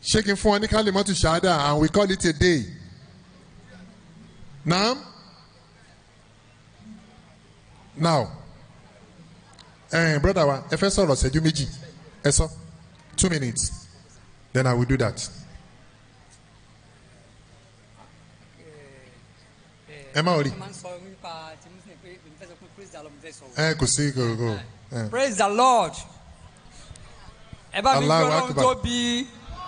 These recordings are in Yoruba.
ṣé kí n fún ọ ní kálímọ́tù ṣáádà and we call it a day now now eh, brother wa ẹ fẹ́ sọ̀rọ̀ ṣẹ́jú méjì ẹ sọ two minutes then I will do that. ẹ má rí ẹ kò sí kò kò. eh. praise the lord ẹ bá mi gbé Allahu ọlọ́run Akbar. tó bí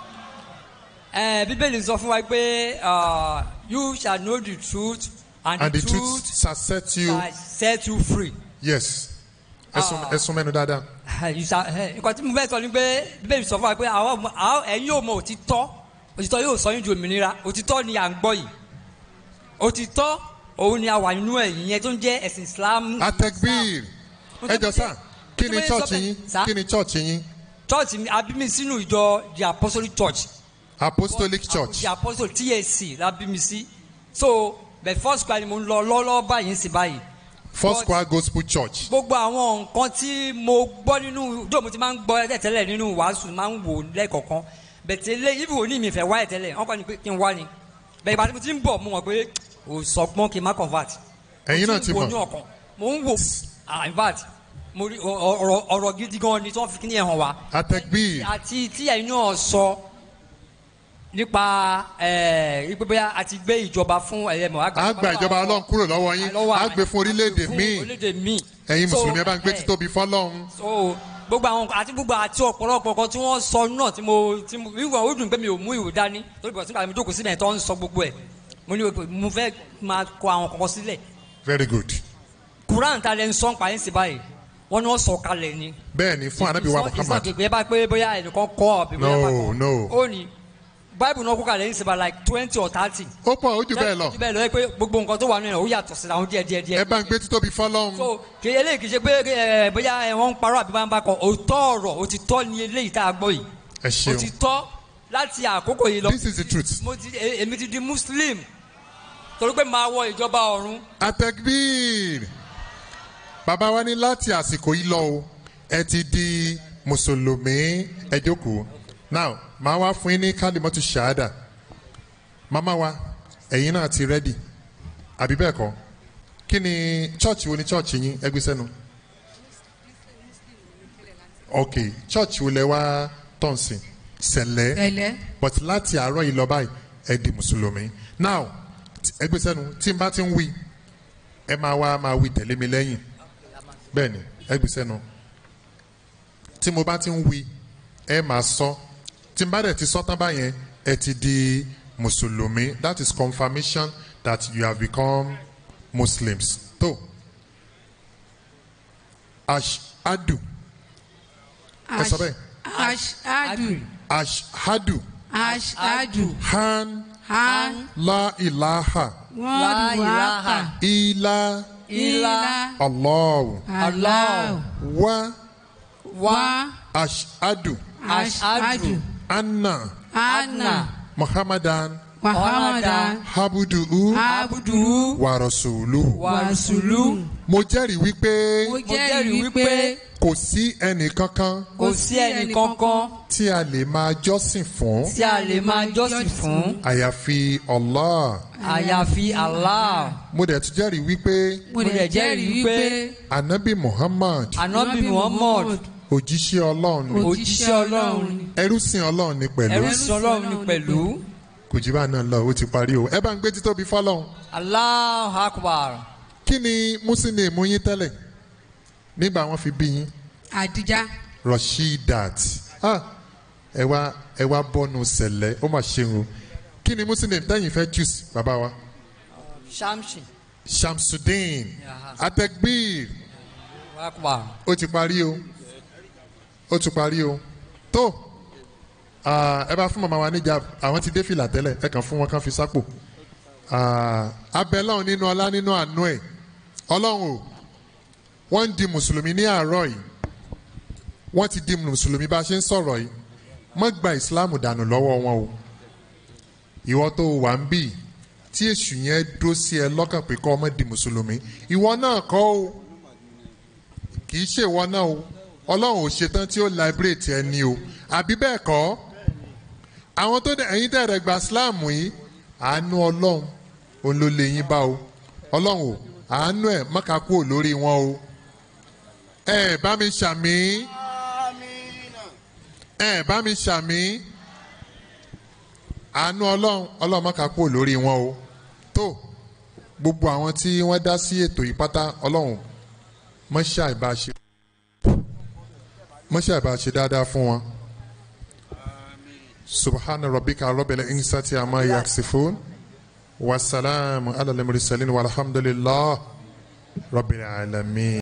ẹ bíbélì sọ fún wa pé uh, you shall know the truth and, and the, the truth shall set you shall set you free. yes ẹsùn ẹsùn mẹ́nu dáadáa You shall- ẹ, nǹkan tí mo fẹ́ sọ ni pé bíbélì sọ fún wa pé àwọn ọmọ- àwọn ẹ̀yin yóò mọ òtítọ́ òtítọ́ yóò sọ yín di òmìnira òtítọ́ ni à ń gbọ́ yìí òtítọ́ òun ni a wà nínú ẹ̀yìn yẹn tó ń jẹ́ ẹ̀sìn islam. atẹgbìr ẹ jọ sá kí ni Bíbélì sọ chọọchì bẹ́ẹ̀. yín Sá? kí ni chọọchì yín church mi abimi sínú ìjọ the apostolic church. apostolic church the apostle tac la bí mi sí so the first choir ni mo ń lọ lọ́lọ́ báyìí sí báyìí. first But- choir gospel church gbogbo àwọn nǹkan tí mo gbọ́ nínú dóò mo ti máa ń gbọ́ ẹ̀ tẹ́lẹ̀ nínú wàásù máa ń wò lẹ́ẹ̀kọ̀kan bẹ̀tẹ̀ lé ibi wo ní mi fẹ́ wá ẹ̀ tẹ́lẹ̀ wọ́n kọ́ ni pé kí n wá ni bẹ̀rẹ̀ ìbátan mo ti ń bọ̀ mo mọ̀ pé ò sọgbọ́n kí n má convert. ẹ̀yin náà ti mo mọ̀ ń wo ní ọkàn mo ń wò ah in fact mo rí ọ- ọ̀rọ̀ ọ̀rọ̀ gidi gan ni tí wọ́n fi kí ni ẹ̀ hàn wá atẹgbìr àti tí ẹ̀yin náà sọ nípa ẹ̀ ipe bóyá a ti gbé ìjọba fún ẹ̀yẹmọ̀ a gba ìjọba ọlọ́run kúrò lọ́wọ́ yín a gbé fún orílẹ̀-èdè míì orílẹ̀-èdè míì ẹ̀yin So, mùsùlùmí ẹ bá ń gbé ẹ̀, títóbi fọlọ́run so gbogbo àwọn àti gbogbo àti ọ̀pọ̀lọpọ̀ kan tí wọ́n sọ náà tí mo tí mo wíwọ̀n ó dùn pé mi ò mú ìwé dání torí bọ̀ sígbà mi jókòó síbẹ̀ tó ń sọ gbogbo ẹ̀ mo ní o pé mo fẹ́ máa kọ àwọn kankan sílẹ̀ very good Quran ta lẹ́ ń sọ ń pa ẹ̀ ń sì báyìí wọ́n ní wọ́n sọ kalẹ̀ ni bẹ́ẹ̀ ni fún anabi wa muhammad ìsọ̀kè bá pé bóyá ẹnìkan kọ́ ọ̀bí bóyá No, bá kọ́ no. ó ní bible náà kó kalẹ̀ ń sì bá like twenty or thirty ó pọ̀ ó jù bẹ́ẹ̀ lọ jù bẹ́ẹ̀ lọ ẹ pé gbogbo nǹkan tó wà nínú ẹ̀ ó yàtọ̀ síra wọn díẹ̀ díẹ̀ díẹ̀ ẹ bá ń gbé títóbi fọlọ́run so kì í eléyìí kì í ṣe pé ẹ bóyá ẹ wọ́n ń parọ́ àbí wọ́n ń bá kọ òótọ́ ọ̀rọ̀ òtítọ́ ni eléyìí tá a gbọ́ yìí ẹ ṣeun òtítọ́ láti àkókò yìí lọ this is the truth mo ti e- èmi ti di muslim torí pé máa wọ ìjọba ọ̀run atẹgbìr bàbá wa ní láti àsìkò yìí lọ o ẹ ti di mùsùlùmí ẹ jókòó now màá wá fún yín ní kálímọ́tù ṣáádà màmá wa ẹ̀yin náà ti rẹ́dì àbí bẹ́ẹ̀ kọ́ kí ni chọ́ọ̀chì wo ni chọ́ọ̀chì yín ẹ gbé sẹ́nu ok chọ́ọ̀chì wo lẹ wá tọ̀sìn sẹ̀lẹ̀ Sẹ̀lẹ̀. but láti àárọ̀ yìí lọ báyìí ẹ di mùsùlùmí now t- ẹ gbé sẹ́nu tí n bá ti ń wí ẹ máa wá máa wí tẹ̀lé mi lẹ́yìn bẹ́ẹ̀ ni ẹ gbé sẹ́nu tí mo bá ti ń wí ẹ máa sọ tí n bá dẹ̀ ti sọ tán báyẹn ẹ ti di mùsùlùmí that is confirmation that you have become muslims tó ashadu ẹ sọ bẹ́ẹ̀ Ashadu. ashadu Ashadu. han Han. la ilaha Wọ́n wákà. ila Ilá. allahu Allah. wa Wá. ashadu Ashadu. anna Anna. muhammadan Muhammadan. habuduhu Abudu. wa rasuluhu. Wasulu. mo jẹ́rìí wípé Mo jẹ́rìí wípé kò sí ẹnì kankan kò sí ẹnì kankan tí a lè máa jọ́sìn fún tí a lè máa jọ́sìn fún àyàfi allah àyàfi allah mo dẹ̀ tún jẹ́rìí wípé mo lè jẹ́rìí wípé anabi muhammad anabi muhammad òjíṣẹ́ ọlọ́run ni òjíṣẹ́ ọlọ́run ni ẹrúsìn ọlọ́run ni pẹ̀lú ẹrú sí ọlọ́run ni pẹ̀lú kò jí bá náà lọ ó ti parí o ẹ bá ń gbé títóbi fọlọ́run allah akbar kí ni muslim mú yín tẹ́lẹ̀ nígbà wọn fi bí yín Àdìjá. rasheedat ah ẹ wá ẹ wá bọ́nu sẹ̀lẹ̀ ó mà ṣeun o kí ni muslim tẹ́yìn fẹ́ choose bàbá wa shamsi shamsuddin atekbir akbar ó ti parí o ó ti parí o tó ah, ẹ bá fún màmá wa níjà àwọn ti dé fìlà tẹ́lẹ̀ ẹ kàn fún wọn kàn fi sápò Ah, abẹ lọ́run nínú ọlá nínú àánú ẹ̀ ọlọ́run o wọ́n ń di mùsùlùmí ní àárọ̀ yìí wọ́n ti di mùsùlùmí bá a ṣe ń sọ̀rọ̀ yìí mọ́ gba ìsìláàmù dànù lọ́wọ́ wọn o ìwọ tó wà ń bì tí èṣù yẹn dó sí ẹ lọ́kàn pé kọ́ ọmọ di mùsùlùmí ìwọ náà kọ́ o kì í ṣèwọ náà o ọlọ́run ò ṣetán tí ó liberate ẹni o àbí bẹ́ẹ̀ kọ́ àwọn tó dẹ ẹ̀yin tẹ̀rẹ̀ gba islam yìí àánú ọlọ́run òun ló lè yín bá o ọlọ́run o àánú ẹ̀ mọ́ka kúrò lórí wọn o ẹ bá mi ṣàmì ẹ bá mi ṣàmì àánú ọlọ́run ọlọ́run mọ́ka kúrò lórí wọn o tó gbogbo àwọn tí wọ́n dá sí ètò yìí pátá ọlọ́run mọ́ṣẹ́ àìbáṣe mọ́ṣẹ́ àìbáṣe dáadáa fún wọn. subhana rabbika rabbil insati amma yaksifun wasalaamu ala al-mursalin walhamdulillah rabbil alamin.